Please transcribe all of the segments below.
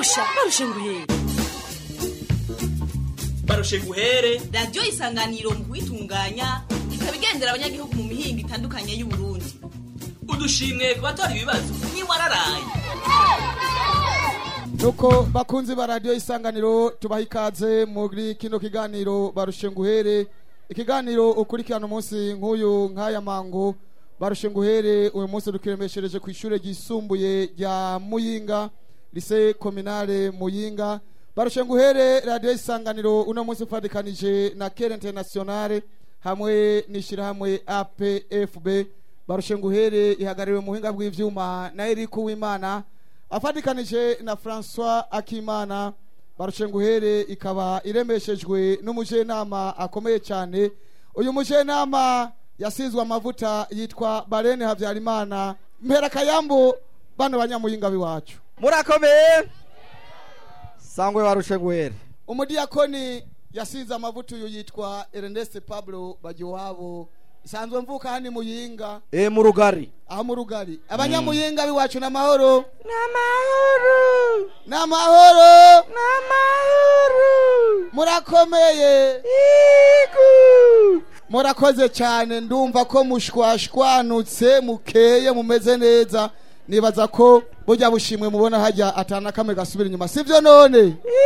basha barushe nguhere barushe guhere radiyo isanganiro mu kuyitunganya ikaba igendera abanyagihugu mu mihingo itandukanye y'uburundi udushimwe ku batora ibibazo ntiwararaye nuko bakunzi ba radiyo isanganiro tubaha ikaze muri kino kiganiro barushe nguhere ikiganiro ukurikirana umunsi nk'uyu nk'aya mango barushe nguhere uyu munsi dukiremeshereje ku ishuri ryisumbuye rya muyinga lise kominale muyinga barushe nguhere radiyo isanganiro uno munsi ufatikanije na kere internationale hamwe n'ishyirahamwe apfb barushe nguhere ihagarariwe mu buhinga bw'ivyuma na eriku w'imana afatikanije na francois akimana barushe nguhere ikaba iremeshejwe n'umujenama akomeye cyane uyu mujenama yasizwe amavuta yitwa barene habyarimana mpera kayambu bano banyamuyinga biwacu murakomeye sangwe barushe guhere umudiyakoni yasize amavuta uyu yitwa ernest pablo bagiwabo isanzwe mvuka hani muyinga e mu rugari aho mu rugari abanyamuyinga biwacu n'amahoro n'amahoro n'amahoro n'amahoro murakomeye igu murakoze cyane ndumva ko mushwashwanutse mukeye mumeze neza nibaza ko burya bushimwe mubona hajya atana kamwe gasubira inyuma sivyo none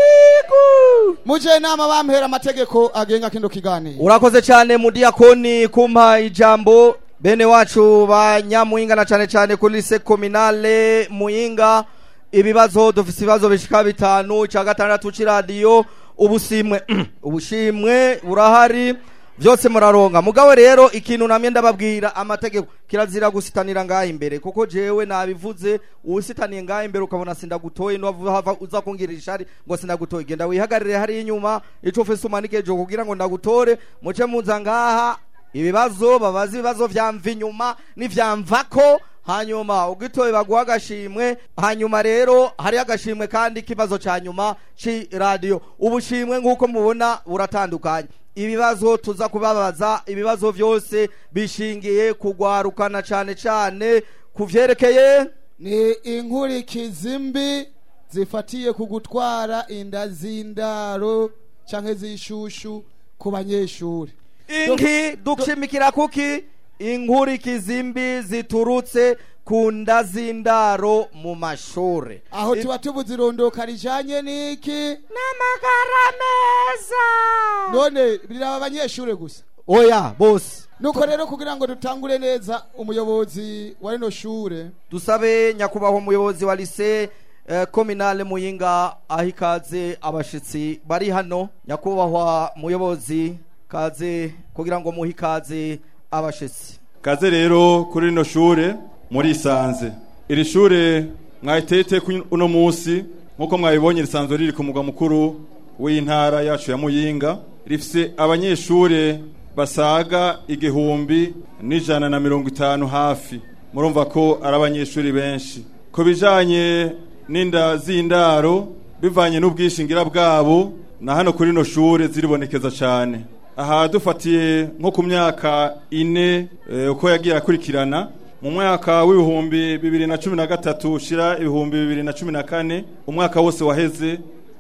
igu muje nama bampera amategeko agenga kino kiganiro urakoze cyane mudiyakoni kumpa ijambo bene wacu ba nyamuyinga na cyane cyane kuri lise kominale muyinga ibibazo dufise ibibazo bishika bitanu icya gatandatu c'iradiyo ubusimwe ubushimwe burahari byose muraronga mugabo rero ikintu namye ndababwira amategeko kirazira gusitanira ngaha imbere kuko jewe nabivuze usitaniye ngaha imbere ukabona sindagutoye hava uza kungira ishari ngo sindagutoye genda wihagarire hari inyuma ico ufise umanike ejo kugira ngo ndagutore muce muza ngaha ibibazo babaza ibibazo vyamva inyuma n'ivyamvako hanyuma ugitoye baguha agashimwe hanyuma rero hari agashimwe kandi kibazo ca nyuma ci radio ubushimwe nk'uko mubona buratandukanye ibibazo tuza kubabaza ibibazo vyose bishingiye kugwarukana cane cane ku vyerekeye ni inkurikizi mbi zifatiye ku gutwara inda z'indaro canke z'ishushu ku banyeshuri inki dushimikira kuki inkurikizi mbi ziturutse ku nda z'indaro mu mashure aho tuba tubuze irondoka rijanye n'iki n'amagara meza none biraba abanyeshuri gusa oya bose nuko rero kugira ngo dutangure neza umuyobozi wa rino shure dusabe nyakubahwa umuyobozi wa lise eh, kominale muyinga aho ikaze abashitsi bari hano nyakubahwa muyobozi kaze kugira ngo muhe ikaze abashitsi kaze rero kuri rino shure murisanze iri shure mwahitete uno munsi nk'uko mwabibonye risanzwe riri ku mugwa mukuru w'intara yacu ya muyinga rifise abanyeshure basaga igihumbi n'ijana na mirongo itanu hafi murumva ko ari abanyeshuri benshi ku bijanye n'inda z'indaro bivanye n'ubwishingira bwabo na hano kuri rino shure ziribonekeza cyane aha dufatiye nko ku myaka ine eh, uko yagiye akurikirana mu mwaka w'ibihumbi bibiri na cumi na gatatu ushira ibihumbi bibiri na cumi na kane umwaka wose waheze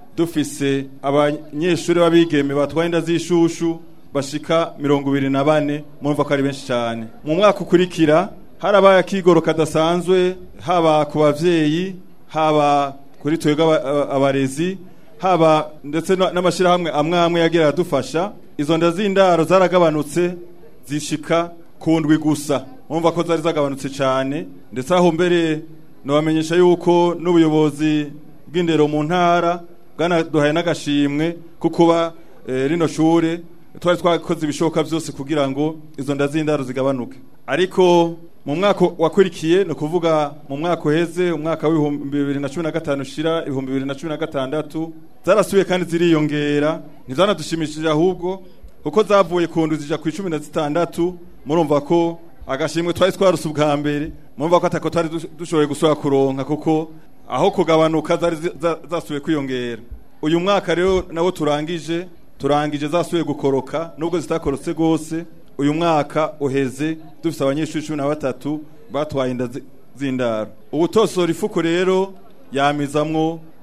dufise abanyeshuri b'abigeme batwaye inda z'ishushu bashika mirongo ibiri na bane murumva ko ari benshi cyane mu mwaka ukurikira harabaye akigoro kadasanzwe haba ku bavyeyi haba kuri twebwe aba- abarezi haba ndetse na- n'amashyirahamwe amwe amwe yagira aradufasha izo nda z'indaro zaragabanutse zishika ku ndwi gusa murumva ko zari zagabanutse cyane ndetse aho mbere nobamenyesha yuko n'ubuyobozi bw'indero mu ntara bwanaduhaye n'agashimwe ko kuba eh, rino shure twari twakoze ibishoboka byose kugira ngo izo nda z'indaro zigabanuke ariko mu mwaka wakurikiye ni ukuvuga mu mwaka uheze umwaka w'ibihumbi bibiri na cumi na gatanu ushira ibihumbi bibiri na cumi na gatandatu zarasubiye kandi ziriyongera ntizanadushimishije ahubwo kuko zavuye ku ndwi zija ku icumi na zitandatu murumva ko agashimwe twari twaruse ubwa mbere murumva ko atako twari dush- dushoboye gusubira kuronka kuko aho kugabanuka zari zi- za- zasubiye kwiyongera uyu mwaka rero nawo turangije turangije zasubiye gukoroka nubwo zitakorotse rwose uyu mwaka uheze dufite abanyeshuri cumi na batatu batwaye inda zi- z'indaro ubutosora ifuko rero yamizamwo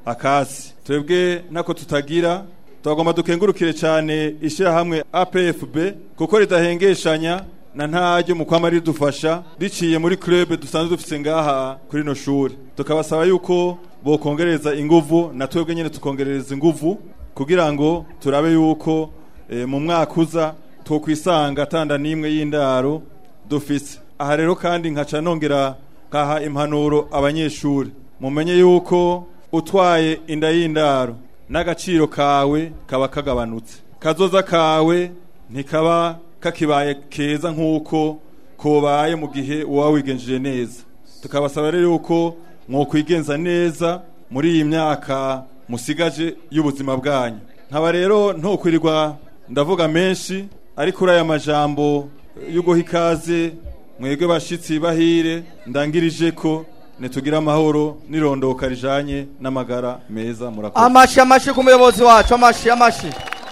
akasi twebwe ntako tutagira twagomba dukengurukire cyane ishyirahamwe apfb kuko ridahengeshanya na ntaryo mu kwama ridufasha riciye muri club dusanzwe dufite ngaha kuri ino shuri tukabasaba yuko bokongereza inguvu na twebwe nyine tukongereza inguvu kugira ngo turabe yuko eh, mu mwaka uza twokwisanga atanda n'imwe y'indaro dufise aha rero kandi nkaca nongera nkaha impanuro abanyeshuri mumenye yuko utwaye inda y'indaro n'agaciro kawe kaba kagabanutse kazoza kawe ntikaba kakibaye keza nk'uko kobaye mu gihe uba wigenjeje neza tukabasaba rero yuko mwokwigenza neza muri iyi myaka musigaje y'ubuzima bwanyu nkaba rero ntukwirirwa ndavuga menshi ariko uri aya majambo yo guha ikaze mwebwe bashitsi bahire ndangirije ko nitugira amahoro n'irondoka rijanye n'amagara meza murakoze amashi amashi ku muyobozi wacu amashi amashi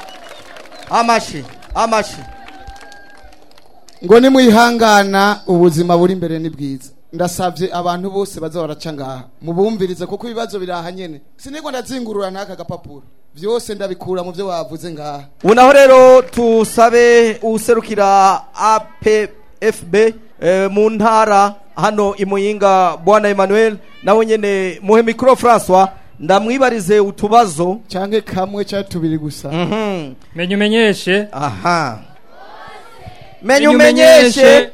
amashi amashi ngo nimwihangana ubuzima buri imbere ni bwiza ndasabye abantu bose baza baraca ngaha mubumvirize kuko ibibazo biraha nyene sinigwa ndazingurura n'aka gapapuro vyose ndabikura mu vyo wavuze ngaha ubu naho rero tusabe userukira apfb eh, mu ntara hano imuyinga bwana emmanuel nawe nyene muhe mikoro françois ndamwibarize utubazo canke kamwe canke tubiri gusa Mhm. menya umenyeshe aha menya umenyeshe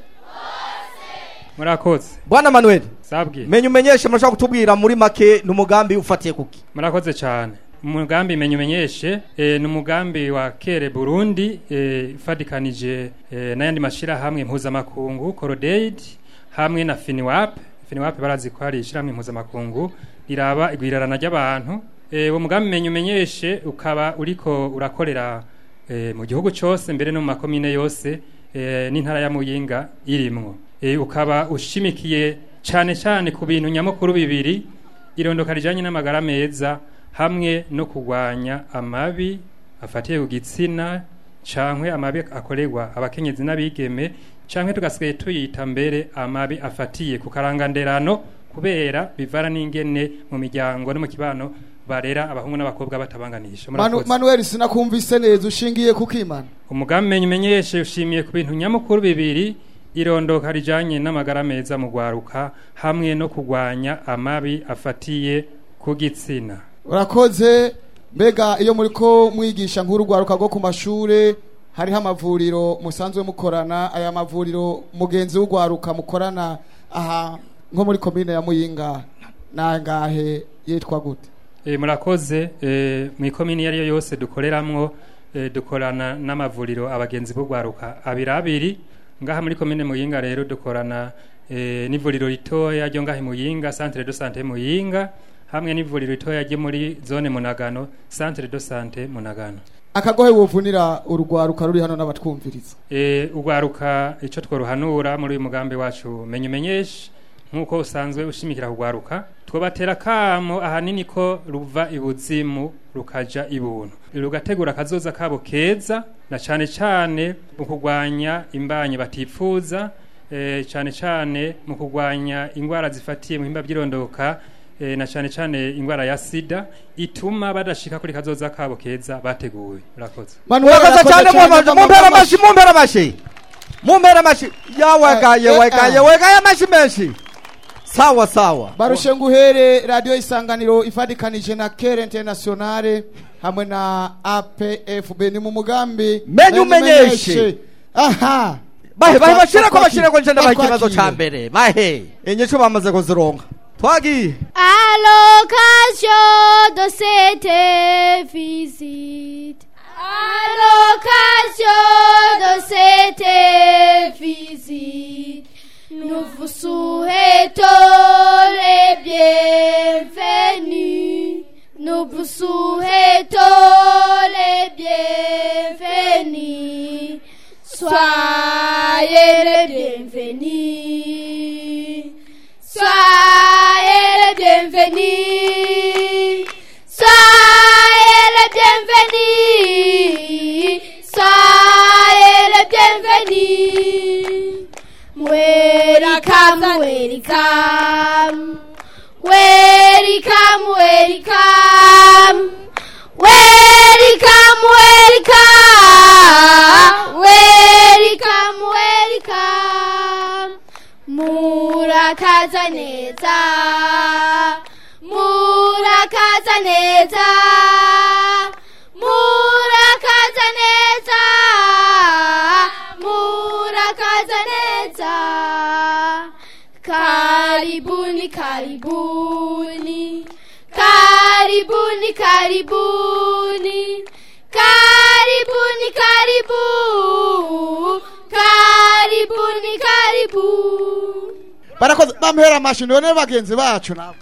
murakoze bwana manuel sabwe menya umenyeshe murashobora kutubwira muri make n'umugambi ufatiye kuki murakoze cyane umugambi menya umenyeshe eh, ni umugambi wa kere burundi eh, ifatikanije eh, n'ayandi mashyirahamwe mpuzamakungu corodaid hamwe na finiwap finiwap barazi ko hari ishyirahamwe mpuzamakungu riraba igwirarana ry'abantu eh, uwo mugambi menya umenyeshe ukaba uriko urakorera eh, mu gihugu cyose mbere no mu makomine yose eh, n'intara ya muyinga irimwo eh, ukaba ushimikiye cyane cyane ku bintu nyamukuru bibiri irondoka rijanye n'amagara meza hamwe no kurwanya amabi afatiye ku gitsina cankwe amabi akorerwa abakenyezi n'abigeme cankwe tugasigaye tuyita mbere amabi afatiye ku karanganderano kubera bivana n'ingene mu miryango no mu kibano barera abahungu n'abakobwa batabanganisha Manu, Murakoze. manuel sinakumvise neza ushingiye kukimana umugambi menye umenyeshe ushimiye ku bintu nyamukuru bibiri irondoka rijanye n'amagara meza mu gwaruka hamwe no kurwanya amabi afatiye ku gitsina urakoze mbega iyo muriko mwigisha nk'urugwaruka rwo ku mashure hariho amavuriro musanzwe mukorana aya mavuriro mugenzi w'urwaruka mukorana aha nko muri komine ya muyinga nangahe yitwa gute E, murakoze e, mu ikomini iyo ari yo yose dukoreramwo e, dukorana n'amavuriro abagenzi b'urwaruka abiri abiri ngaha muri komine muyinga rero dukorana e, n'ivuriro ritoya ryo ngaha i muyinga centre de sante muyinga hamwe n'ivuriro ritoya ryo muri zone munagano centre de sante munagano akagohe wuvunira urugwaruka ruri hano n'abatwumviriza e, ugwaruka ico tworuhanura muri uyu mugambi wacu menya umenyeshe nk'uko usanzwe ushimikira kugwaruka twobatera kamo ahanini ko ruva ibuzimu rukaja ibuntu rugategura akazoza kabo keza na cane cane mu kurwanya imbanyi batifuza e, cane cane mu kurwanya ingwara zifatiye mu bihimba by'irondoka e, na cane cane ingwara ya sida ituma badashika kuri kazoza kabo keza bateguwe murakoze Manuel murakoze arakoze cyane cyane, mumpera ndamuha amashi mumpera amashi mumpera amashi yawagaye Eh, eh, wagaye ah. wagaye amashi menshi sawa sawa barushe nguhere radio isanganiro ifadikanije na kere internationale hamwe na apfb ni mu mugambi Menya umenyeshe. aha bahe bahe Batwa- bashira ko batwakire. bashira ko nje ndabaha ikibazo Batwakire. ca mbere bahe inyico bamaze kuzironka twagiye À l'occasion de cette visite, à l'occasion de cette visite, nous vous souhaitons les bienvenus. Nous vous souhaitons les bienvenus. Soyez les bienvenus. Soyez les bienvenus. Soyez les bienvenus. Soyez les bienvenus. Welcome, welcome. Welcome, welcome. murakaza neza murakaza neza murakaza neza murakaza neza karibuni karibuni karibuni karibuni karibuni karibu karibuni karibu barakoze bamuhera amashi none bagenzi bacu nabo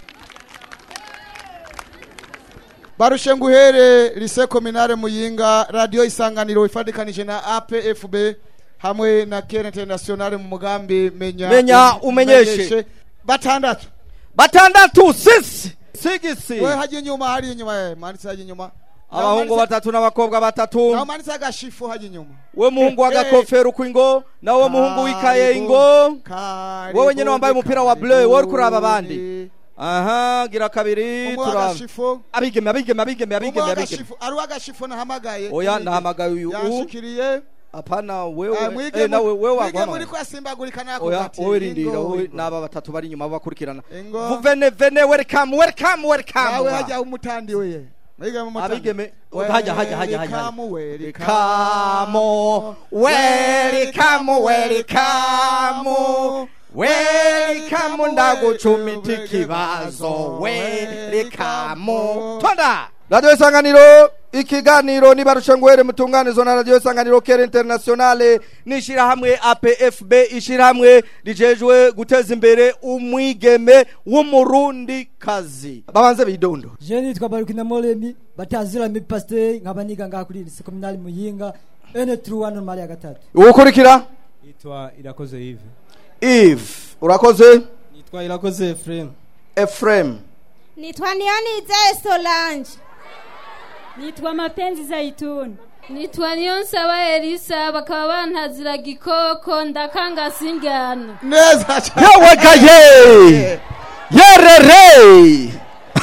barushe nguhere lise kominare muyinga radio isanganiro ifadikanije na apfb hamwe na kere internationale mu mugambi menya Menya umenyeshe. batandatu batandatu sisi sigisi we haje inyuma hari inyuma eh manitse haje inyuma abahungu batatu n'abakobwa batatu naho manitse agashifu haje inyuma we muhungu w'agakofero kw'ingo nawe muhungu w'ikaye ingo wowe nyene wambaye umupira wa bleu wowe uriko uraba abandi aha gira kabiri umwe turaba w'agashifu abigeme abigeme abigeme umwe abigeme abigeme w'agashifu ari uw'agashifu nahamagaye oya nahamagaye uyu u yashikiriye apana Eh, wewe mwige eh, nawe mu- wewe mwige waguhamagaye muri kwasimbagurika nako oya gati wowe rindira Ingo, wowe ingo. n'aba batatu bari inyuma bakurikirana Ingo. vuvene vene welcome welcome welcome nawe hajya umutandi we mwige mu mutandi abigeme hajya hajya hajya hajya Welcome, welcome. Kamo, welcome, welcome, welcome, ndagucumita ikibazo, welcome. Tonda! Radio Isanganiro, ikiganiro nibarushe ngwere mutunganizo na Radio Isanganiro Kere Internationale n'ishirahamwe APFB ishirahamwe rijejwe guteza imbere umwigeme w'umurundi kazi. Babanze bidondo. Je nitwa Barukina Molemi batazira mi pasteur nkaba niga ngaha kuri lycée communale Muyinga ene truwa normali ya gatatu Ukurikira? Itwa Irakoze Yves. Eve, urakoze? Nitwa Irakoze Ephraim. Ephraim. Nitwa Nionize Solange. Nitwa Mapenzi Zaituni. Nitwa Niyonsaba Elisa bakaba bantazira gikoko ndakanga singyano. Neza cyane. Yewe gaye! Yerere!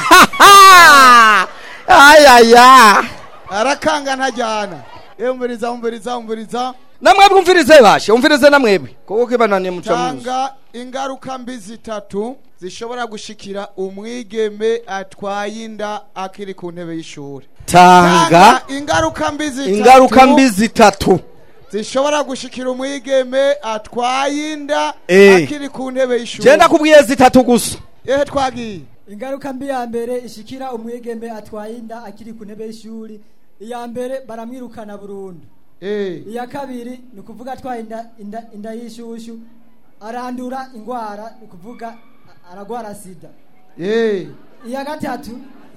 Ayaya! arakanga ntajyana umviriza umviriza umviriza Namwebwe umvirize bashe, umvirize namwebwe. Kuko kibananiye muca muzi. tanga ingaruka mbi zitatu zishobora gushikira umwigeme atwaye inda akiri ku ntebe y'ishuri Tanga ingaruka mbi zitatu ingaruka mbi zitatu. zishobora gushikira umwigeme atwaye inda Eh. akiri ku ntebe y'ishuri Genda kubwiye zitatu gusa. ehe twagiye ingaruka mbi ya mbere ishikira umwigeme atwaye inda akiri ku ntebe y'ishuri iya mbere baramwirukana burundu eh iya kabiri ni ukuvuga atwaye inda, inda, inda y'ishushu arandura ingwara ni ukuvuga a- aragwara sida eh iya gatatu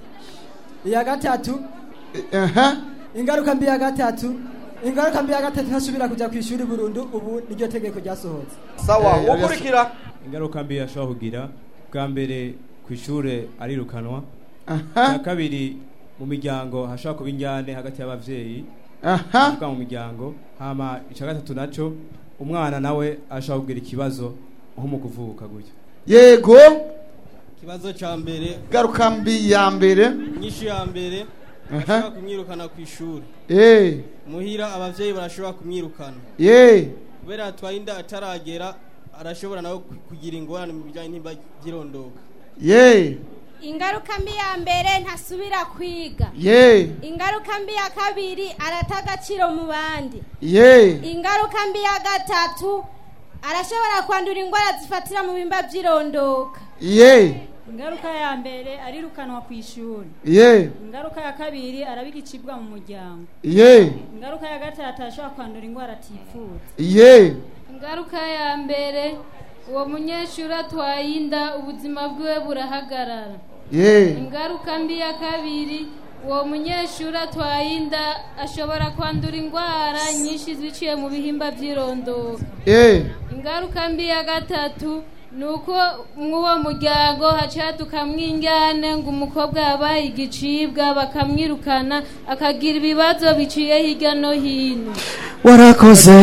iya gatatu aha ingaruka mbi ya gatatu ingaruka mbi ya gatatu ntasubira kuja ku ishuri burundu ubu niryo tegeko ryasohotse Sawa, Eh, ukurikira. Ingaruka mbi yashobora kugira bwa mbere ku ishure arirukanwa. aha Cya kabiri mu miryango hashobora kuba injyane hagati y'abavyeyi. aha Kuvuga mu miryango. Hama icya gatatu naco umwana nawe ashobora kugira ikibazo nko mu kuvuka gutyo. yego ikibazo cya mbere ingaruka mbi ya mbere inyishu ya mbere Aha. bashobora kumwirukana ku ishuri eh muhira abavyeyi barashobora kumwirukana ye kubera atwaye inda ataragera arashobora nawe ku- kugira ingorane mu bijyanye n'imba girondoka ye Ingaruka mbi ya mbere ntasubira kwiga. ye Ingaruka mbi ya kabiri arata agaciro mu bandi. ye Ingaruka mbi ya gatatu arashobora kwandura indwara zifatira mu bimba by'irondoka. ye Ingaruka ya mbere arirukanwa ku ishuri. ye Ingaruka ya kabiri arabigicibwa mu muryango. ye Ingaruka ya gatatu ashobora kwandura indwara atifuza. ye Ingaruka ya mbere uwo munyeshuri atwaye inda ubuzima bwiwe burahagarara. ye Ingaruka mbi ya kabiri uwo munyeshuri atwaye inda ashobora kwandura indwara nyinshi ziciye mu bihimba by'irondoka. ye Ingaruka mbi ya gatatu ni uko mw'uwo muryango hacaduka mwingane ngo umukobwa yabaye igicibwa bakamwirukana akagira ibibazo biciye hirya no hino warakoze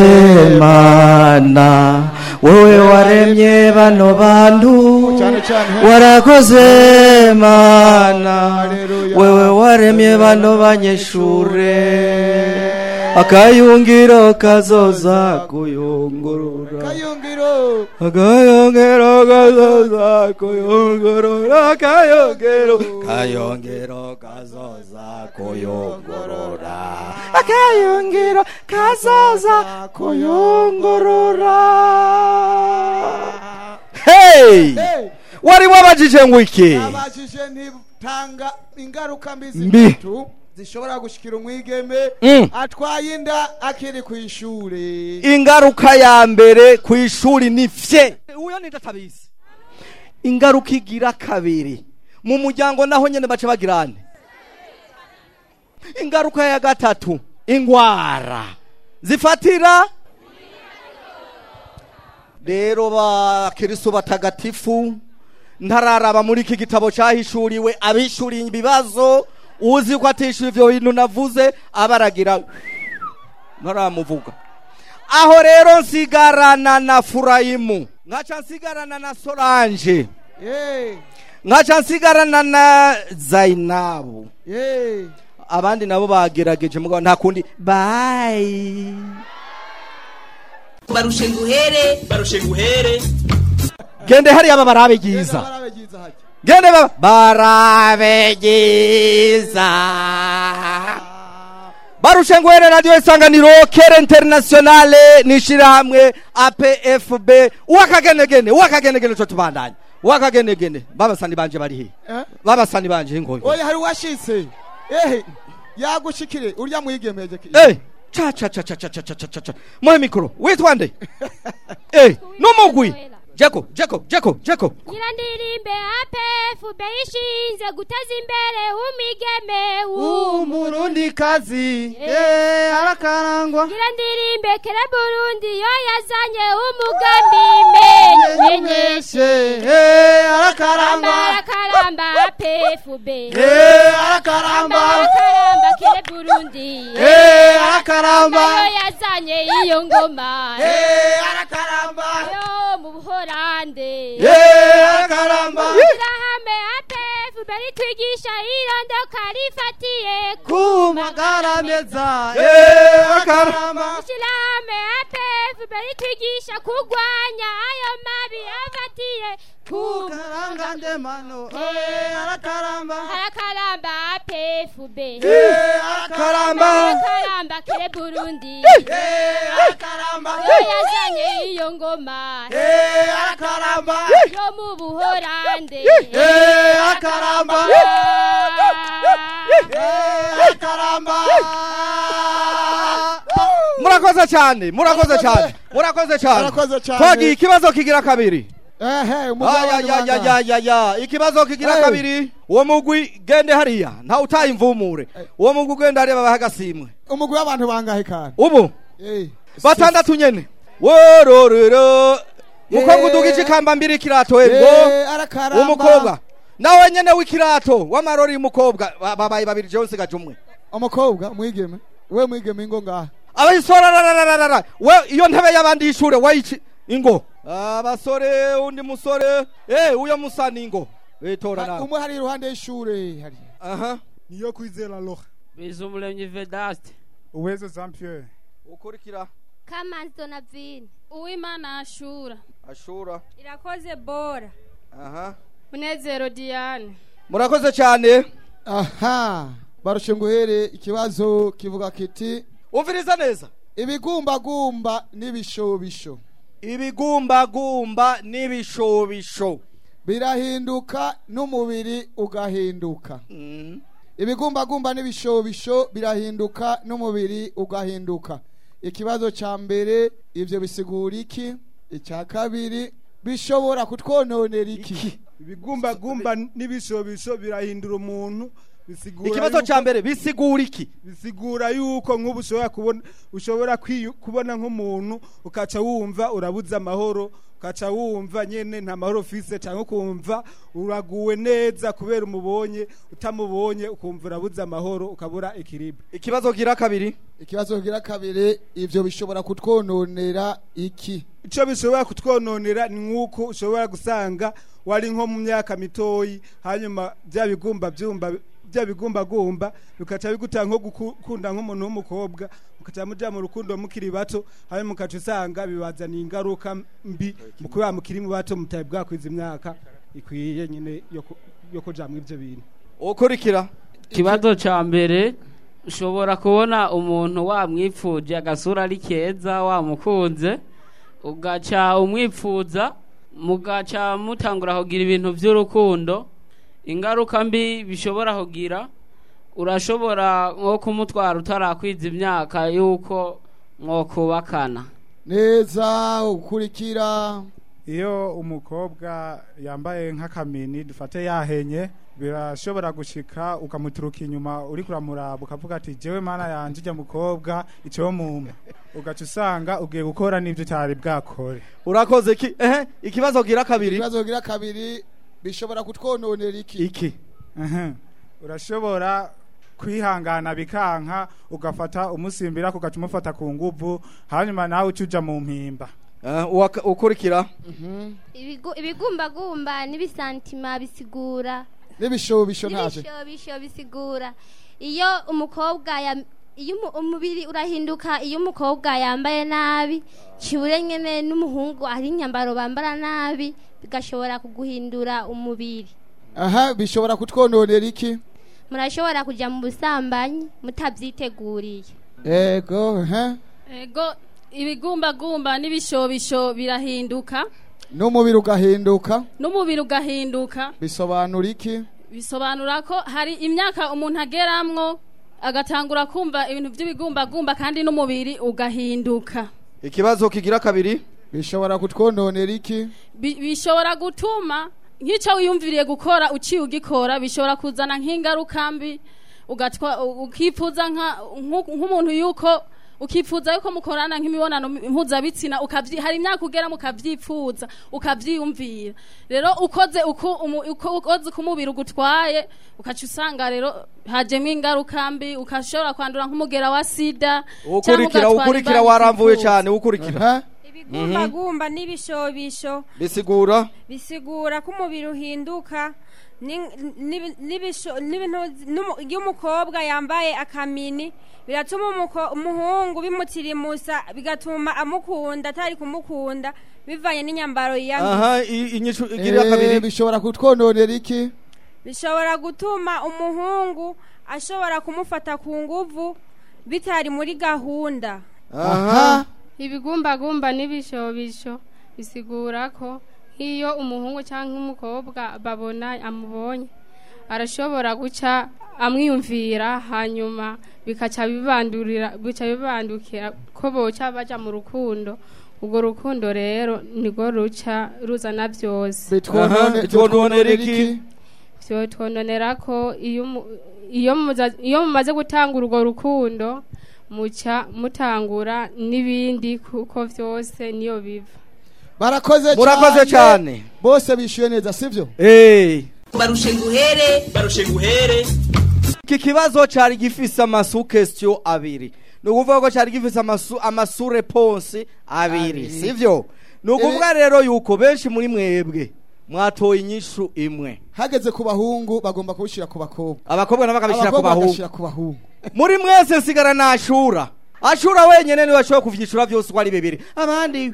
mana wowe waremye bano bantu warakoze mana wewe waremye bano banyeshure akayungiro kazoza kuyungurura kayungiro akayungiro kazoza kuyungurura akayungiro kayungiro kazoza kuyungurura akayungiro kazoza kuyungurura hey wari wabajije ngo iki abajije ntitanga ingaruka mbi Mbi. zitatu zishobora gushikira umwigeme Mm. atwaye inda akiri ku ishure ingaruka ya mbere ku ishuri ni fye uyo ni ndatabizi ingaruka igira kabiri mu muryango naho nyene baca bagirane ingaruka ya gatatu ingwara zifatira rero bakirisu batagatifu ntararaba muri iki gitabo cyahishuriwe abishuriye ibibazo uzi ko atishyura ivyo bintu navuze abaragira ntaramuvuga aho rero nsigarana na furayimu nkaca nsigarana na solange Eh, nkaca nsigarana na zainabu eh. abandi nabo bagerageje mugabo nta kundi bayi barushe nguhere barushe nguhere gende hariya aba barabe ryiza barabe ryiza hajya gende baba barabe ryiza barushe nguhere radiyo isanganiro kere internationale nishirahamwe apfb uwakagenegene uwakagenegene co tubandanya uwakagenegene babasani banje bari he Eh? babasani banje ingoyi oya hari uwashitse ehe yagushikire urya mwigemeje ki Eh, cha cha cha cha cha cha cha cha cha cha muhe mikoro witwa nde eh numugwi jeko jeko jeko jeko nyirandirimbe apfb ishinze guteza imbere umwigeme umurundikazi eh, arakarangwa nyirandirimbe kera burundi yo yazanye umugambi menyenyeshe eh, arakarangwa arakaramba apfb Eh, arakaramba. arakaramba kera burundi Eh, arakaramba. yo yazanye iyo ngoma Eh, arakaramba. yo mu buhorande Eh, arakaramba. ishyirahamwe apfb ritwigisha irondoka rifatiye ku magara meza eh, arakaramba ishyirahamwe apfb ritwigisha kurwanya ayo mabi afatiye ku karangandemano eh, arakaramba harakaramba apfb Eh, arakaramba. harakaramba kere burundi Eh, arakaramba. yo yazanye iyo ngoma Eh, arakaramba. yo mu buhorande Eh, arakaramba. murakoze cyane murakoze cyane murakoze cyane Murakoze cyane. twagiye ikibazo kigira kabiri ehe umugabane ya ya ya ya ya ikibazo kigira Hey. kabiri uwo mugwi gende hariya nta utaye imvumure uwo mugwi ugenda hariya babaha agasimwe umugwi w'abantu bangahe kandi ubu Eh, batandatu nyene wororero mukobwa udugije ikamba mbiri ikirato Eh, ego arakaramba. umukobwa nawe nyene w'ikirato w'amarori y'umukobwa ba- babaye babiri jewe nsigaje umwe umukobwa mwigeme we mwigeme ingo ngaha abayisorararararara we iyo ntebe y'abandi y'ishure wayici ingo abasore undi musore eh uyo musa ni ingo witora nawe umwe hari iruhande y'ishure hari aha niyo kwizera loha bizumuremyi vedaste uweze jean pierre ukurikira kamanzi donavine uwimana ashura ashura irakoze bora aha munezero diane murakoze cyane aha barushe nguhere ikibazo kivuga kiti umviriza neza ibigumbagumba n'ibishobisho ibigumbagumba n'ibishobisho birahinduka n'umubiri ugahinduka ibigumbagumba n'ibishobisho birahinduka n'umubiri ugahinduka ikibazo cya mbere ibyo bisigura iki icya kabiri bishobora kutwononera iki ibigumbagumba n'ibishobisho birahindura umuntu bisigura ikibazo yuko- cya mbere bisigura iki bisigura yuko nk'ubu ushobora kubona ushobora kwiyu- kubona nk'umuntu ukaca wumva urabuze amahoro ukaca wumva nyene nta mahoro ufise cyangwa ukumva uraguwe neza kubera umubonye utamubonye ukumva urabuze amahoro ukabura ikiribu ikibazo gira kabiri ikibazo kigira kabiri ibyo bishobora kutwononera iki icyo bishobora kutwononera ni nk'uko ushobora gusanga wari nko mu myaka mitoyi hanyuma bya bigumba byumba bya bigumbagumba bikaca bigutanga nko gukunda nk'umuntu w'umukobwa mukaca muja mu rukundo mukiri bato hanyuma mukaca usanga bibazaniye ingaruka mbi mu kuba mukiri mu bato mutari bwakwiza imyaka ikwiye nyine yo ku- yo kuja mu ivyo bintu ukurikira ikibazo ca mbere ushobora kubona umuntu wamwipfuje agasura ari keza wamukunze ugaca umwipfuza mugaca mutangura kugira ibintu by'urukundo ingaruka mbi bishobora kugira urashobora nko kumutwara utarakwiza imyaka y'uko mwokubakana neza ukurikira iyo umukobwa yambaye nk'akamini dufate yahenye birashobora gushika ukamuturuka inyuma uri kuramuraba ukavuga ati jewe mana yanje ujya mukobwa icyo mumpe ugaca usanga ugiye gukora n'ibyo cyari bwakore urakoze ki ehe ikibazo gira kabiri ikibazo gira kabiri bishobora kutwononera iki iki Ehe. urashobora kwihangana bikanka ugafata umusimbira kugaca umufata ku nguvu hanyuma nawe uca uja mu mpimba ukurikira Ibigu- ibigumbagumba n'ibisantima bisigura n'ibishobisho ntaje n'ibishobisho bisigura iyo umukobwa ya iyo umu- umubiri urahinduka iyo umukobwa yambaye nabi kibure nyene n'umuhungu ari inyambaro bambara nabi bigashobora kuguhindura umubiri aha bishobora kutwononera iki murashobora kuja mu busambanyi mutabyiteguriye ego he ego ibigumbagumba n'ibishobisho birahinduka n'umubiri ugahinduka n'umubiri ugahinduka bisobanura iki bisobanura ko hari imyaka umuntu ageramwo agatangura kumva ibintu by'ibigumbagumba kandi n'umubiri ugahinduka ikibazo kigira kabiri bishobora kutwononera iki Bi- bishobora gutuma nk'icyo wiyumviriye gukora uciye ugikora bishobora kuzana nk'ingaruka mbi ugatwa u- ukifuza nka- nku- nk'umuntu yuko ukifuza yuko mukorana nk'imibonano mpuzabitsina ukavyi hari imyaka ugera mukavyifuza ukavyiyumvira rero ukoze uko umu- uko- ukoze uko umubiri ugutwaye ukaca usanga rero hajemwo ingaruka mbi ukashobora kwandura nk'umugera wa sida canke ukurikira ugatwara ukurikira imbanyi waramvuye utifuza. cyane ukurikira ibigumbagumba n'ibishobisho bisigura bisigura ko umubiri uhinduka ni- nibi- n'ibisho- n'ibintu- n'umu- iyo umukobwa yambaye akamini biratuma umuko- umuhungu bimutirimusa bigatuma amukunda atari kumukunda bivanye n'inyambaro yiyambitse aha i- inyishu igira Eh, kabiri bishobora kutwononera iki bishobora gutuma umuhungu ashobora kumufata ku nguvu bitari muri gahunda aha ibigumbagumba n'ibishobisho bisigura ko nk'iyo umuhungu cyangwa umukobwa babona amubonye arashobora guca amwiyumvira hanyuma bikaca bibandurira bica bibandukira ko boca baja mu rukundo ubwo rukundo rero nirwo ruca ruzana byose Bitwonone- bitwononera iki? vyotwononera ko iyo mu- iyo muza- iyo mumaze gutanga urwo rukundo muca mutangura n'ibindi kuko vyose niyo biva barakoze Murakoze cyane. bose bishyuye neza sibyo Eh. barushe nguhere barushe nguhere iki kibazo cari gifise amasu question abiri ni ukuvuga ko cari gifise amasu amasu reponse abiri Abiri. sivyo ni ukuvuga rero yuko benshi muri mwebwe mwatoye inyishu imwe hageze ku bahungu bagomba kubishyira ku bakobwa abakobwa nabo bakabishyira ku Abakobwa bahungu bagashyira ku bahungu muri mwese nsigara nashura ashura wenyene niwe ashoboye kuvyishura vyose uko ari bibiri abandi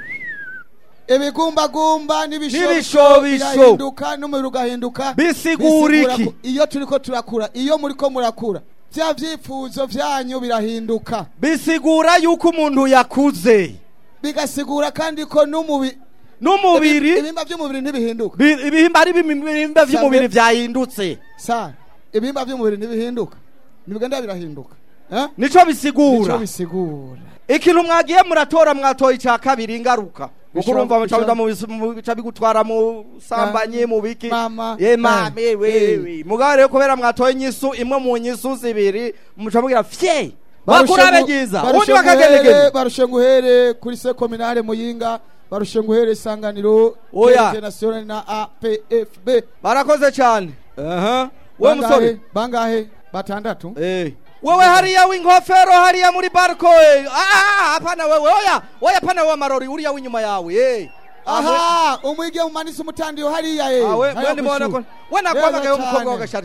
ibigumbagumba n'ibishobisho N'ibishobisho. birahinduka n'umubiri ugahinduka Bisigura Bisigura iki? ko iyo turiko turakura iyo muriko murakura vya vyifuzo vyanyu birahinduka bisigura yuko umuntu yakuze bigasigura kandi ko n'umubiri n'umubiri ibihimba vy'umubiri ntibihinduka Bi- ibihimba ari ibihimba vy'umubiri vyahindutse sa ibihimba vy'umubiri ntibihinduka ntibigenda birahinduka Eh? nico bisigura Nico bisigura ikintu mwagiye muratora mwatoye ica kabiri ingaruka kuko Bisho- urumva bisho- muca mu bis- mu- bica bigutwara mu sambanye mu biki Mama. ye mame Eh. wewe mugabo rero kubera mwatoye inyisu imwe mu nyisu zibiri muca mugira fye Barushe bakurabe ngu- ryiza barushe ubundi nguhere- bakagenegene barushe nguhere kuri se kominale muyinga barushe nguhere isanganiro Oya. international na apfb barakoze cyane aha we Bangahe? musore bangahe batandatu eh wewe hariya w'inkofero hariya muri barco eh. ah hapana wewe oya oya pana wewe marori uriya w'inyuma yawe eh aha umwige umanise umutandiyo hariya ye Ah, we- hariya we ndibona kw'ishuri. ko- we nakwamagaye Neza umukobwa cane. w'agasharisheri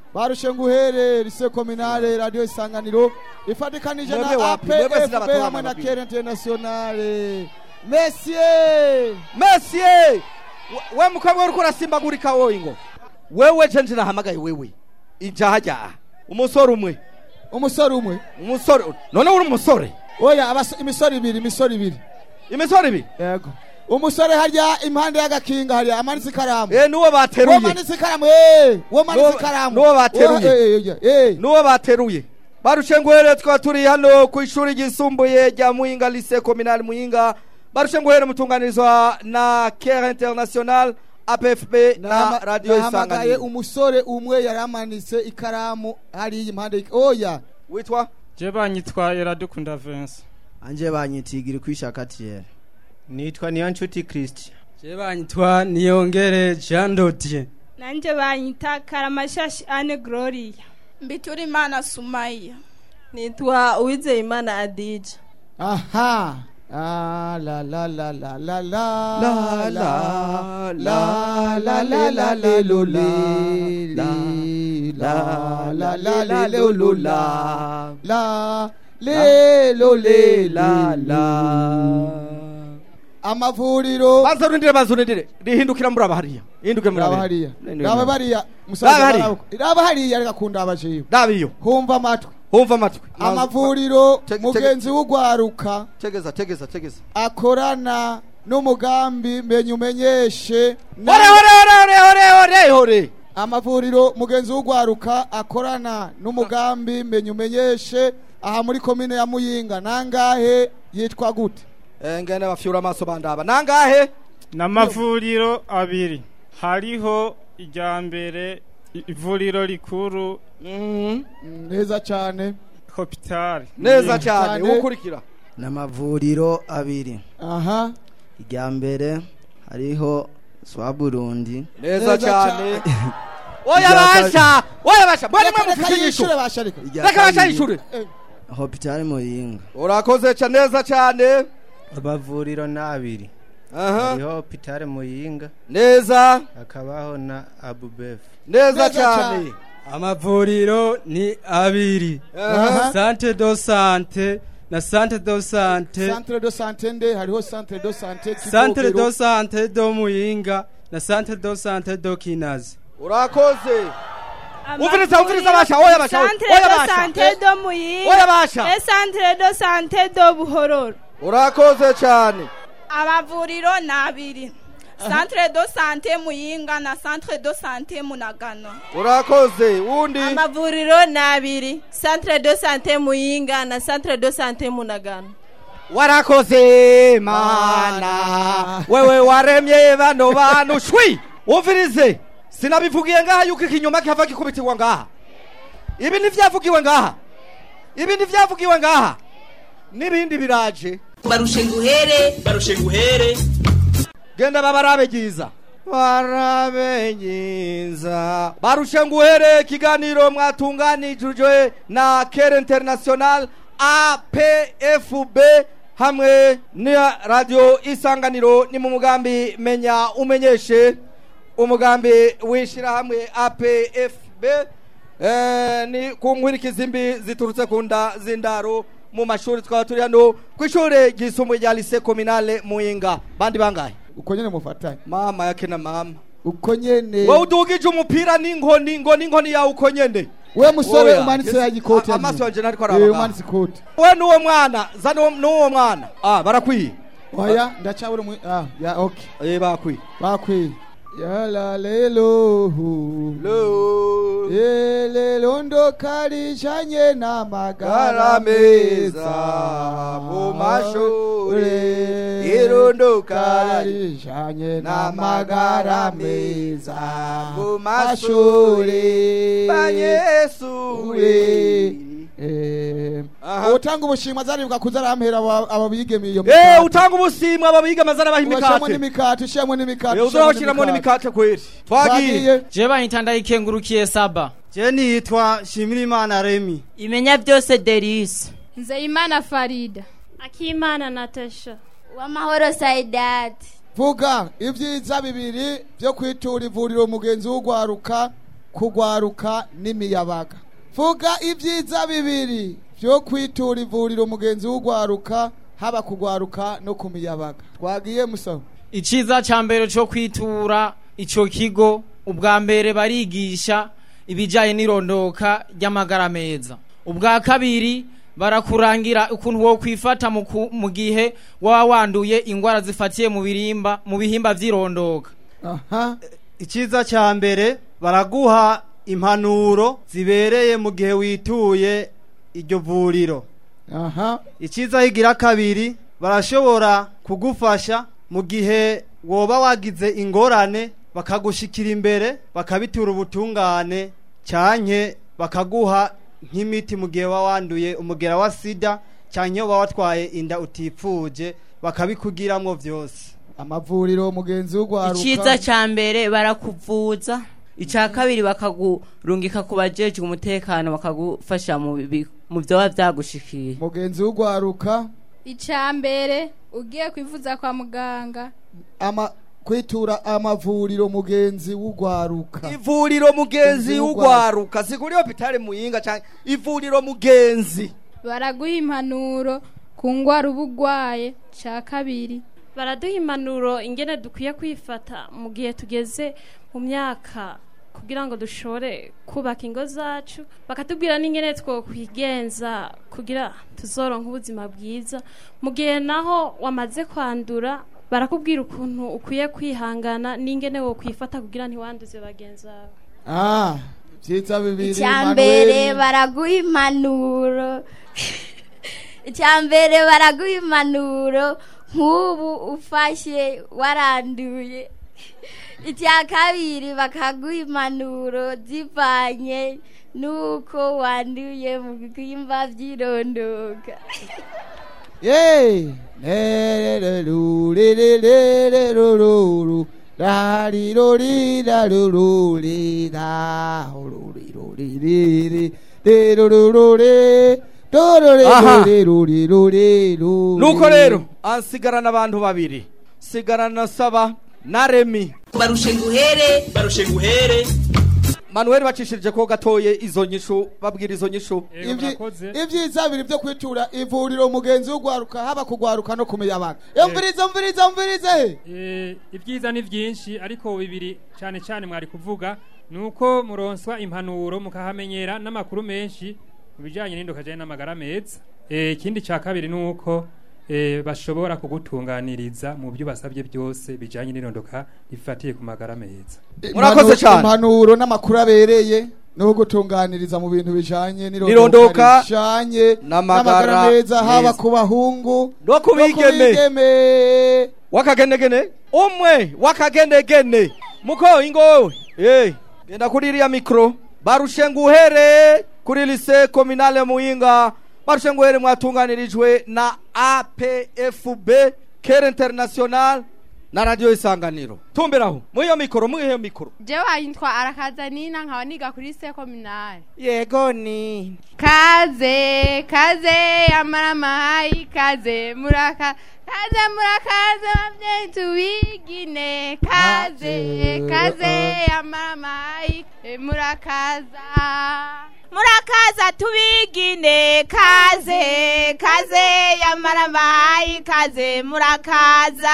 barushenguhere lise kominale radio isanganiro ifatikanije Mwebwe na wapi? Mwebwe APFB sinabatora hamwe na mababiri. Kere Internationale Messier Messier we mukobwa uriko urasimbagurika wowe ngo wewe je nje nahamagaye wewe ijahajaha umusore umwe umusore umwe umusore none uri umusore oya abas- imisore ibiri imisore ibiri imisore ibiri yego umusore harya impande y'agakinga harya amanitse ikaramu eh nuwo bateruye uwo manitse ikaramu eh uwo manitse Nuwo- ikaramu nuwo bateruye Uwo- eh, eh, eh. nuwo bateruye barushenguhere twaba turi hano ku ishuri ryisumbuye rya muyinga lise kominali muyinga barushenguhere mutunganirizwa na kere international apfb na Nama- radio nahamagaye isanganiro umusore umwe yari amanitse ikaramu hariya impande y'ik- oya witwa je banyitwa Iradukunda Vincent anje banyitigiri kwishaka tiere nitwa niyo nshuti christian je banyitwa niyongere jean dodier nanje banyita karamashashi ane gloria mbitura imana sumaya nitwa uwizeyimana adija aha Ah, la la la la la la La, la la la la la le lo le la la la la la le lo la la le lo le la la amavuriro bazurindire bazurindire rihindukira muri abahariya hindukire muri raba abahariya hariya raba bariya Raba musaza hariya. barabo- raba hariya reka kunda abajiyo raba iyo humva amatwi humva amatwi amavuriro Tege- mugenzi w'ugwaruka tegeza tegeza tegeza akorana n'umugambi menya umenyeshe na- Hore, hore, hore, hore, hore, hore. amavuriro mugenzi w'ugwaruka akorana n'umugambi menya umenyeshe aha muri komine ya muyinga nangahe yitwa gute Eh, ngene bafyura amaso bandaba nangahe n'amavuriro abiri hariho irya mbere i- ivuriro rikuru neza cyane hopitali neza cyane ukurikira n'amavuriro abiri aha irya mbere hariho swa burundi neza cyane oya basha oya basha mbona mwe mufite inyishu reka basha yishure hopitali muyinga urakoze cyane neza cyane amavuriro ni abiri Aha. hariho hopitale muyinga neza hakabaho na abubefu neza cyane amavuriro ni abiri Aha. sante do sante na sante do sante centre de sante nde hariho centre de sante centre Kivogero. do sante do muyinga na centre do sante do kinazi urakoze umviriza umviriza basha oya basha Centre oya de basha sante do muyinga oya basha e centre de sante do buhororo urakoze cyane amavuriro ni abiri centre de sante muyinga na centre de sante munagano urakoze wundi amavuriro ni abiri centre de sante muyinga na centre de sante munagano warakoze mana wewe waremye bano bantu shwi umvirize sinabivugiye ngaha yuko ikinyoma kihava gikubitirwa ngaha ibi ntivyavugiwe ngaha ibi ntivyavugiwe ngaha n'ibindi biraje barushe nguhere barushe nguhere genda babarabe ryiza barabe nyiza barushe nguhere ikiganiro mwatunganijwe na kere international apfb hamwe na radio isanganiro ni mu mugambi menya umenyeshe umugambi w'ishyirahamwe apfb eh, ni ku nkwirikizi mbi ziturutse ku nda z'indaro mu mashuri twaba turi hano ku ishuri ryisumbuye rya lise kominale muyinga bandi bangahe uko nyene mufatanye mama yake na mama uko nyene wowe udugije umupira n'inkoni ngo n'inkoni yawe uko nyene we musore Oya, umanitse yes. ya gikoti A- amaso yanje nariko Eh, araba umanitse ikoti we n'uwo mwana za n'uwo- n'uwo mwana ah barakwiye oya ndacabura mu ah ya okay eh bakwiye bakwiye yala lelo lo lelo ndo kalijanye na magara garameza mu mashuri irundo kalijanye na magara meza mu mashuri banyesuri Eh, utanga ubushimwa zaribuka kuza arampera aba- aba bigemiye iyo eh utanga ubusimwa ababiga amazana baha Ubashiramo imikate n'imikate ushiramo n'imikate Eh, ushiramo uzabashiramo n'imikate kweri Twagiye. je banyita ndayikengurukiye saba je nitwa shimirimana remi imenya byose derisi nzeyimana farida akimana natasha uwamahoro saidati vuga ibyiza bibiri byo kwitura ivuriro mugenzi w'ugwaruka kugwaruka n'imiyabaga vuga ibyiza bibiri byo kwitura ivuriro mugenzi w'ugwaruka haba kugwaruka no ku miyabaga twagiye musaba iciza ca mbere co kwitura ico kigo ubwa mbere barigisha ibijanye n'irondoka ry'amagara meza ubwa kabiri barakurangira ukuntu wo kwifata mu ku- mu gihe waba wanduye ingwara zifatiye mu birimba mu bihimba vy'irondoka aha icyiza cya mbere baraguha impanuro zibereye mu gihe wituye iryo vuriro aha icyiza higira kabiri barashobora kugufasha mu gihe woba wagize ingorane bakagushikira imbere bakabitura ubutungane cyanke bakaguha nk'imiti mu gihe waba wanduye umugera wa sida cyanke waba watwaye inda utifuje bakabikugiramwo byose amavuriro mugenzi w'ugwaruka icyiza cya mbere barakuvuza icya kabiri bakagurungika ku bajejwe umutekano bakagufasha mu bi- mu byoba byagushikiye mugenzi w'ugwaruka icya mbere ugiye kwivuza kwa muganga ama kwitura amavuriro mugenzi w'ugwaruka ivuriro mugenzi w'ugwaruka siguri hopitale muyinga canke ivuriro mugenzi baraguha impanuro ku ngwara uba urwaye cya kabiri baraduha impanuro ingene dukwiye kwifata mu gihe tugeze mu myaka kugira ngo dushobore kubaka ingo zacu bakatubwira n'ingene twokwigenza kugira tuzoronke ubuzima bwiza mu gihe naho wamaze kwandura barakubwira ukuntu ukwiye kwihangana n'ingene wo kwifata kugira ntiwanduze bagenzi bawe ah byiza bibiri icya mbere baraguha impanuro icya mbere baraguha impanuro nk'ubu ufashe waranduye icya kabiri bakaguha impanuro zivanye n'uko wanduye mu bihimba by'irondoka Yay! Lerererurererereruru. Rariroridarururira. Lerururure. Dororerurerureruru. nuko rero ansigarana abantu babiri sigarana saba na remi barushe nguhere barushe nguhere manuel bacishirije ko gatoye izo nyishu babwira izo nyishu Ivyi- ibyiza bibiri byo kwitura ivuriro mugenzi w'ugwaruka haba kugwaruka no kumiyabaga yumvirize umvirize umvirize Eh, ibyiza ni byinshi ariko bibiri cyane cyane mwari kuvuga ni uko muronswa impanuro mukahamenyera n'amakuru menshi mu bijyanye n'indoka ajyanye n'amagara meza Eh, ikindi cya kabiri ni uko eh, bashobora kugutunganiriza mu byo basabye byose bijyanye n'irondoka rifatiye ku magara meza Impanu- impanuro n'amakuru abereye no gutunganiriza mu bintu bijanye N'irondoka bijanye n'amagara meza haba meza. ku bahungu no kubigeme wakagenegene umwe wakagenegene muko ingo eh genda kuri iriya mikro barushe nguhere kuri lise kominale muyinga barushe nguhere mwatunganirijwe na APFB Kere International na radio isanganiro tumberaho muyo mikoro muyo mikoro jewe yitwa arakazanina nkaba niga kuri sekominari yego ni kaze kaze amaramayi kaze muraka kaze murakaze babyeyi tubigine kaze kaze amaramayi eh, murakaza murakaza tubigine kaze kaze yamaramayi kaze murakaza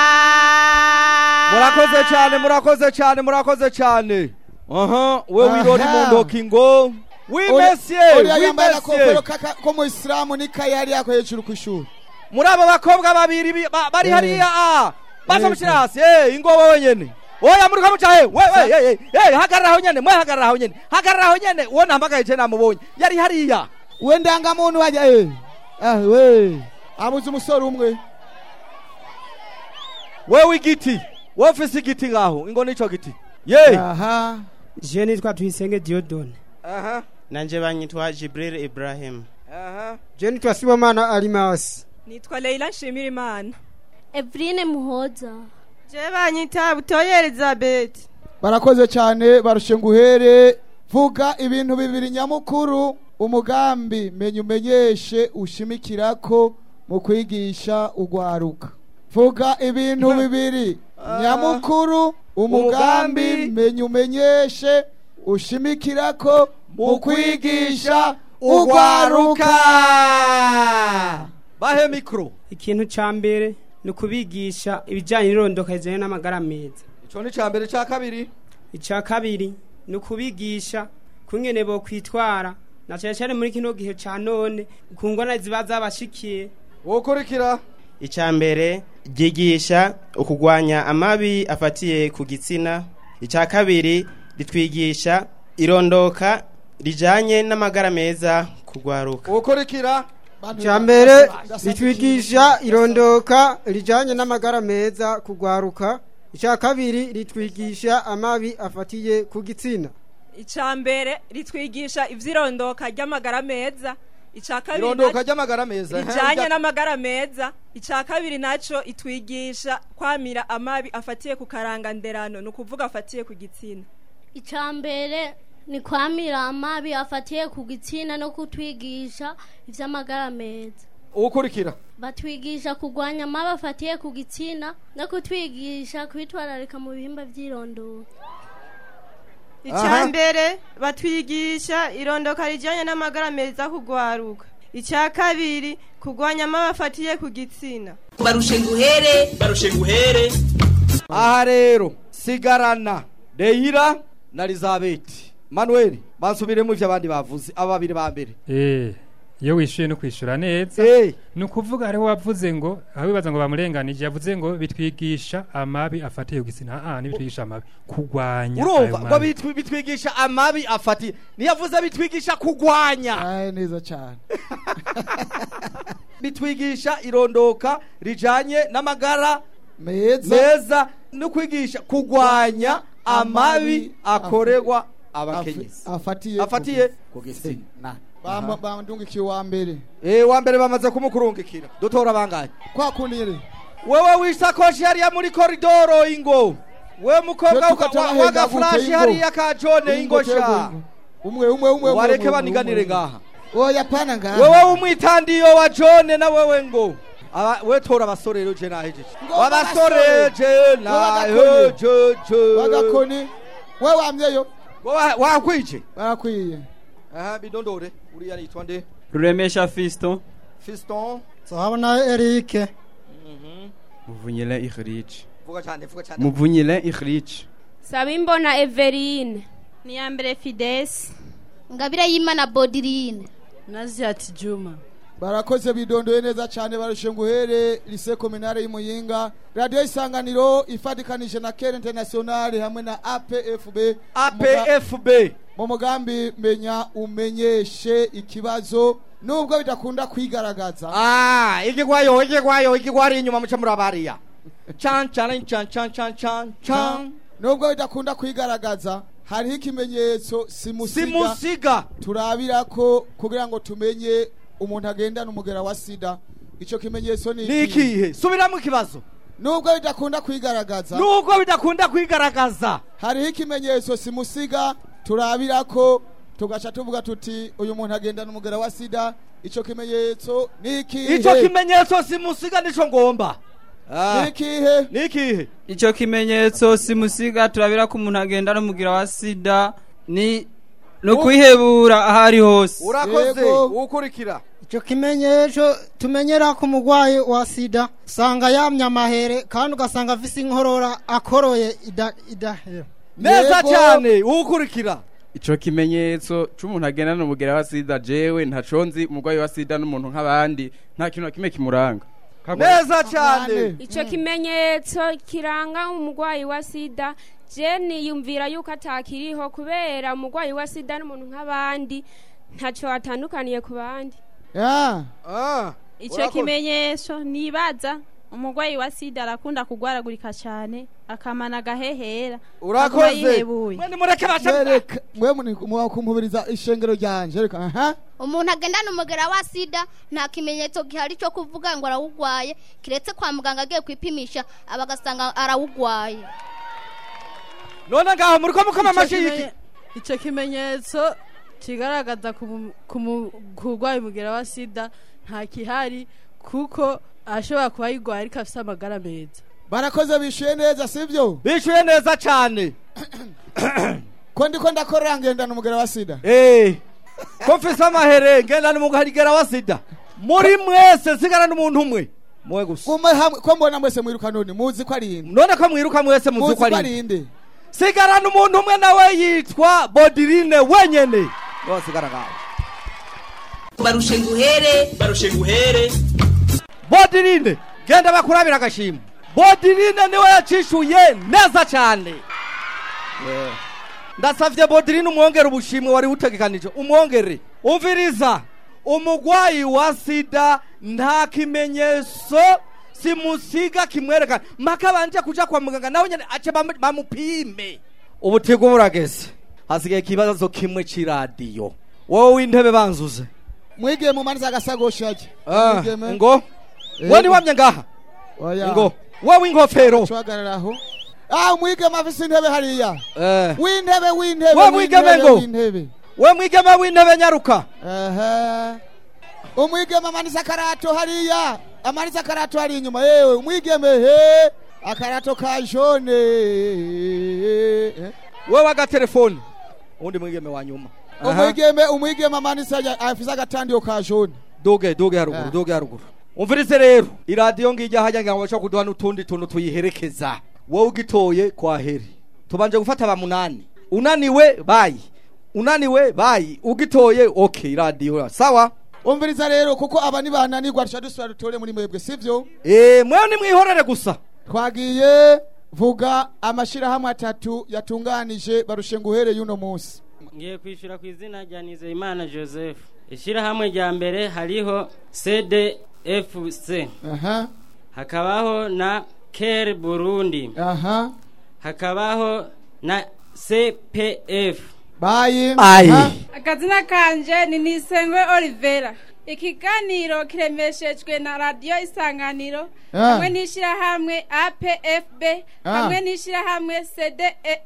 murakoze cyane murakoze cyane murakoze cyane aha we wirori mu ndoki ngo wimesye uriya yambaye agakofero wimesye k'aka- ko mu isilamu n'ikayi hariya ko hejuru ku ishuri muri abo bakobwa babiri bi- ba- bari Eh. hariya ah baza Eh, mushyira hasi eh ingo wowe nyene oya muri kamuca he we we eh, eh, eh hagarara aho nyene mwe hagarara aho nyene hagarara aho nyene uwo nahamagaye je namubonye yari hariya we ndangamuntu wajya eh ah we abuze umusore umwe wewe igiti wowe ufise igiti ngaho ingo nico giti ye aha je nitwa tuyisenge diodone aha nanje banyitwa jibril ibrahim aha je nitwa sibomana alimasi nitwa leila nshimira imana evrine muhoza je banyita butoye elizabeth barakoze cyane barushe nguhere vuga ibintu bibiri nyamukuru umugambi menya umenyeshe ushimikirako mu kwigisha ugwaruka vuga ibintu bibiri nyamukuru umugambi Umugambi menya umenyeshe ushimikira ko mu kwigisha ugwaruka ugwaruka bahe mikro ikintu ca mbere ni ukubigisha ibijyanye n'irondoka rijyanye n'amagara meza ico ni ca mbere ca kabiri icya kabiri ni ukubigisha kungene bo kwitwara na cyane cyane muri kino gihe ca none ku ngona ziba zabashikiye wokurikira icya mbere ryigisha ukugwanya amabi afatiye ku gitsina icya kabiri ritwigisha irondoka rijanye n'amagara meza kugwaruka wokurikira icya mbere ritwigisha irondoka rijyanye n'amagara meza kugwaruka icya kabiri ritwigisha amabi afatiye ku gitsina icya mbere ritwigisha iby'irondoka ry'amagara meza icya kabiri irondoka naco- ry'amagara meza rijyanye n'amagara meza icya kabiri nacyo itwigisha kwamira amabi afatiye ku karanganderano ni ukuvuga afatiye ku gitsina icya mbere ni kwamira amabi afatiye ku gitsina no kutwigisha iby'amagara meza ukurikira batwigisha kurwanya amabi afatiye ku gitsina no kutwigisha kwitwararika mu bihimba by'irondoro icya mbere batwigisha irondoka rijyanye n'amagara meza kugwaruka icya kabiri kurwanya amabi afatiye ku gitsina barushe nguhere barushe nguhere aha rero sigarana deyira na elizabeth manuel bansubiremo ivyo abandi bavuze aba babiri ba mbere Eh, iyo wishyuye no kwishyura neza ni ukuvuga hariho wavuze ngo aho bibaza ngo bamurenganije yavuze ngo bitwigisha amabi afatiye ku gitsina ah ntibitwigisha amabi kurwanya ayo urumva ngo mabi. bitwi- bitwigisha amabi afatiye niyavuze bitwigisha kugwanya neza cyane bitwigisha irondoka rijanye n'amagara meza meza no kwigisha kugwanya amabi akorerwa abakenyezi afatiye afatiye ku gitsina Bamba- bandungikiye wa mbere eh wa mbere bamaze kumukurungikira dutora bangahe kwa kundi nyene wewe wisakoshi hariya muri koridoro ingo we mukobwa Twe tukatana hega wagafurashi gute ingo? hariya ka jone Ingo ingo sha twebwe umwe umwe umwe wareke umwe, baniganire umwe. ngaha oya pana ngaha wewe umwitandiyo wa jone na wewe ngo Aba- we tora abasore rero je nahejeje abasore je nahejeje bagakoni we wamyeyo wakwije barakwiye aha bidondore uriya yitwa nde ruremesha fiston fiston sahabona erike muvunyile ihrich vuga cyane vuga cyane muvunyile ihrich sabimbona everine ni ya mbere fidesi ngabire y'imana bodirine naziyati juma barakoze bidondoye neza cyane barushe nguhere lise kominare y'imuyinga radiyo isanganiro ifatikanije na kere internationale hamwe na apfb apfb mu mugambi menya umenyeshe ikibazo nubwo bidakunda kwigaragaza ah igigwayo igigwayo igigwari inyuma muca muri abariya chan chan chan chan chan chan chan nubwo bidakunda kwigaragaza hariho ikimenyetso simusiga Simusiga. turabira ko kugira ngo tumenye umuntu agendana umugera wa sida icyo kimenyetso ni ni ikihe subiramo ikibazo nubwo bidakunda kwigaragaza nubwo bidakunda kwigaragaza hariho ikimenyetso simusiga turabira ko tugaca tuvuga tuti uyu muntu agendana umugera wa sida icyo kimenyetso ni ikihe ico kimenyetso simusiga nico ngomba ni ikihe ni ikihe icyo kimenyetso simusiga turabira ko umuntu agenda n'umugira wa sida ni no kwihebura aho ari hose urakoze ukurikira icyo kimenyetso tumenyera ku murwayi wa sida usanga yamye amahere kandi ugasanga afise inkorora akoroye ida- idahera neza cyane ukurikira ico kimenyetso c'umuntu agenda n'umugira wa sida jewe ntaco nzi umurwayi wa sida n'umuntu nk'abandi nta kintu na kimwe kimuranga neza cyane icyo kimenyetso kiranga umurwayi wa sida jeni yumvira yuko atakiriho kubera umurwayi wa sida n'umuntu nk'abandi ntacyo atandukaniye ku bandi icyo kimenyesho nibaza umurwayi wa sida arakunda kugwaragurika cyane akamana agahehera aguma urakoze yihebuye Mwereka- mwe muni- mwakumubiriza ishengero ryanje reka aha umuntu agendana umugera wa sida nta kimenyetso gihari cyo kuvuga ngo arawugwaye kiretse kwa muganga agiye kwipimisha aba agasanga arawugwaye none ngaho muri ko mukoma amashyi y'iki icyo kimenyetso kigaragaza ku mu- ku mu- ku urwaye umugera wa sida nta kihari kuko ashobora kuba yirwaye ariko afite amagara meza barakoze bishuye neza sibyo bishuye neza cyane ko ndiko ndakorera ngendana umugera wa sida Eh. ko mfise amahere ngenda n'umugarigera wa sida muri mwese sigara n'umuntu umwe muwe gusa Kume hamwe ko mbona mwese mwiruka none muzi ko ari inde none ko mwiruka mwese muzi muzi ko ko ari ari inde inde sigara n'umuntu umwe nawe yitwa bodirine wenyene niwe sigara ngaho barushe nguhere barushe nguhere bodirine genda bakurabira agashimwe bodirine niwe yacishuye neza cyane ndasavye bodirine umwongere ubushimwe wari butegekanije umwongere umviriza umugwayi wa sida nta kimenyetso simusiga kimwerekana mpaka banje kuja kwa muganga nawe nyene ace bamu- bamupime ubutigo burageze hasigaye ikibazo kimwe c'iradiyo wowe w'intebe banzuze mwigiye mu manza agasagoshage Ah, ngo we niwamye ngaha ngo wowe ingofero cwagararaho ah umwigeme afise intebe hariya Eh. w'intebe w'intebe we mwigeme w'intebe, ngo w'intebe we mwigeme w'intebe nyaruka Aha. umwigeme amanitse akarato hariya amanitse akarato hari inyuma yewe umwigeme he akarato ka jone wewe agatelefoni undi mwigeme wa nyuma Aha. umwigeme umwigeme amanitse ajya- afise agatandiyo ka jone duge duge haruguru duge haruguru umvirize rero iradiyo ngijya hajya ngo bashobora kuduha n'utundi tuntu tuyiherekeza wowe ugitoye kwa heri tubanje gufata ba munani unaniwe bayi unaniwe bayi ugitoye okay iradiyo sawa umviriza rero kuko aba nibananirwa duca dusubira dutore muri mwebwe sivyo eh mwewe nimwihorere gusa twagiye vuga amashirahamwe atatu yatunganije barushe nguhere y'uno munsi ngiye kwishyura ku izina rya nizeyimana joseph ishyirahamwe rya mbere hariho cdfc aha hakabaho na ker burundi aha hakabaho na cpf bayi akazina kanje ni nisengwe olivera ikiganiro kiremeshejwe na radiyo isanganiro Ah. hamwe n'ishyirahamwe apfb Ah. hamwe n'ishyirahamwe CDE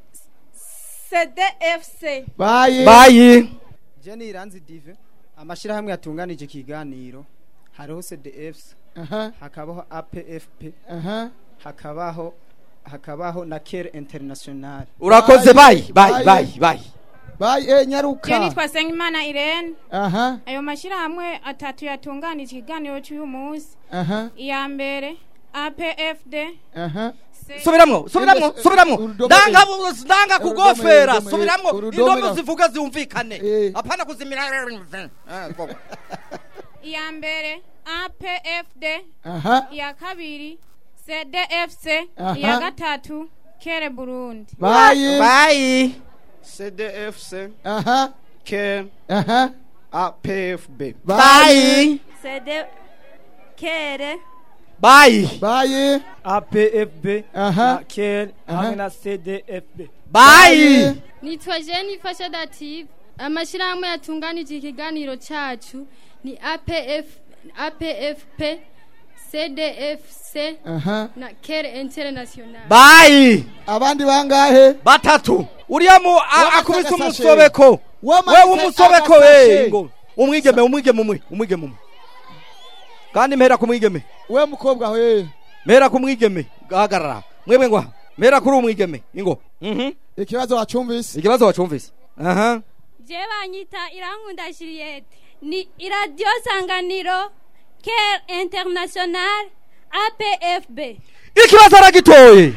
cdfc bayi bayi Jenny Iranzi Dive amashirahamwe yatunganije ikiganiro hariho CDFs aha hakabaho APFP aha hakabaho hakabaho na Care International urakoze bayi bayi bayi bayi bayi eh nyaruka je nitwa sengimana irene aha ayo mashyirahamwe atatu yatunganije ikiganiro cy'uyu munsi aha iya mbere apfd aha subiramwo subiramwo subiramwo Urudome ndanga E. ndanga Urudome kugofera E, urudome E, subiramwo urudome indomo E. zivuga zumvikane apana kuzimira Ah, koko. iya mbere apfd Aha. iya kabiri cdfc Aha. iya gatatu kere burundi bayi bayi CDFC aha Care aha APFB bayi cd kere bayi bayi APFB Aha. na Care Aha. hamwe na CDFB bayi nitwa jeni fasha dative amashyirahamwe yatunganije ikiganiro cyacu ni apf apfp cdfc aha na care international bayi abandi bangahe batatu uriya mu a- Wamanitse akubise agasashe. umusobeko Wamanitse wewe umusobeko agasashe. we ngo umwigeme umwigeme umwe umwigeme umwe kandi mpera ku mwigeme we mukobwa we mpera ku mwigeme gahagarara mwebwe ngo aha. mpera kuri umwigeme ingo mhm ikibazo wacumvise ikibazo wacumvise aha je banyita irankunda juliette ni iradiyo sanganiro care international apfb ikibazo aragitoye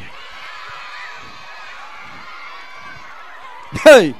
hey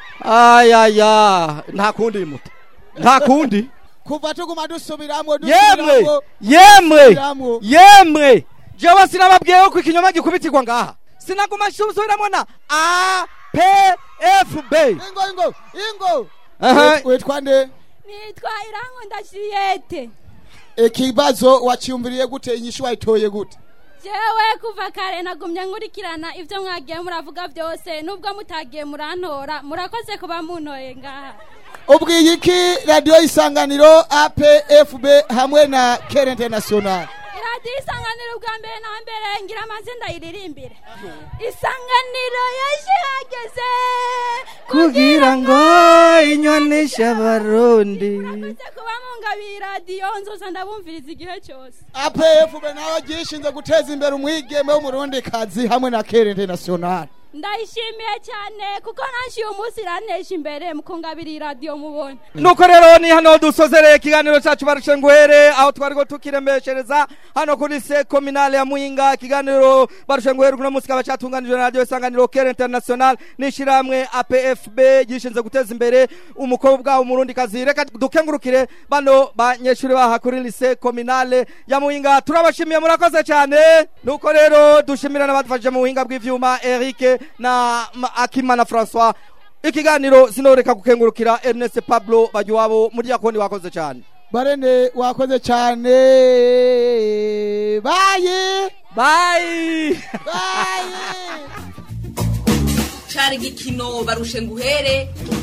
ayaya nta kundi muto nta kundi kuva tuguma dusubiramwo yemwe dusubiramwo, yemwe dusubiramwo. yemwe jewe sinababwiyeho ko ikinyoma gikubitirwa ngaha sinaguma nsubiramo na a p f b ingo ingo ingo Aha. Wit- witwa nde nitwa irankunda juliette ikibazo waciyumviriye gute inyishu wayitoye gute jewe kuva kare nagumye nkurikirana ibyo mwagiye muravuga byose nubwo mutagiye murantora murakoze kuba muntoye ngaha ubwiye iki radiyo isanganiro apfb hamwe na kere international iradiyo isanganiro ubwa mbere na mbere ngira amazi ndayiririmbire isanganiro yaje hageze kugira ngo inyoneshe abarundi kuba mungabiye iradiyo nzoza ndabumviriza igihe cyose apfb nawe gishinze guteza imbere umwigeme w'umurundikazi hamwe na kere international ndayishimiye cyane kuko nanshi uyu munsi iranesha imbere mukungabira iyi radiyo mubona nuko rero ni hano dusozereye ikiganiro cyacu barushe nguhere aho twari tukirembeshereza hano kuri se kominale ya muhinga ikiganiro barushe nguhere kuno munsi kaba cyatunganijwe na radiyo isanganiro kera international n'ishyirahamwe apfb gishinzwe guteza imbere umukobwa umurundikazi reka dukengurukire bano banyeshuri baha kuri lise kominale ya muhinga turabashimiye murakoze cyane nuko rero dushimira n'abadufashije mu buhinga bw'ivyuma eric na Ma- akimana francois ikiganiro sinoreka gukengurukira ernest pablo bagiwabo muri yakoni wakoze cyane barene wakoze cyane bayi bayi cari igikino barushe nguhere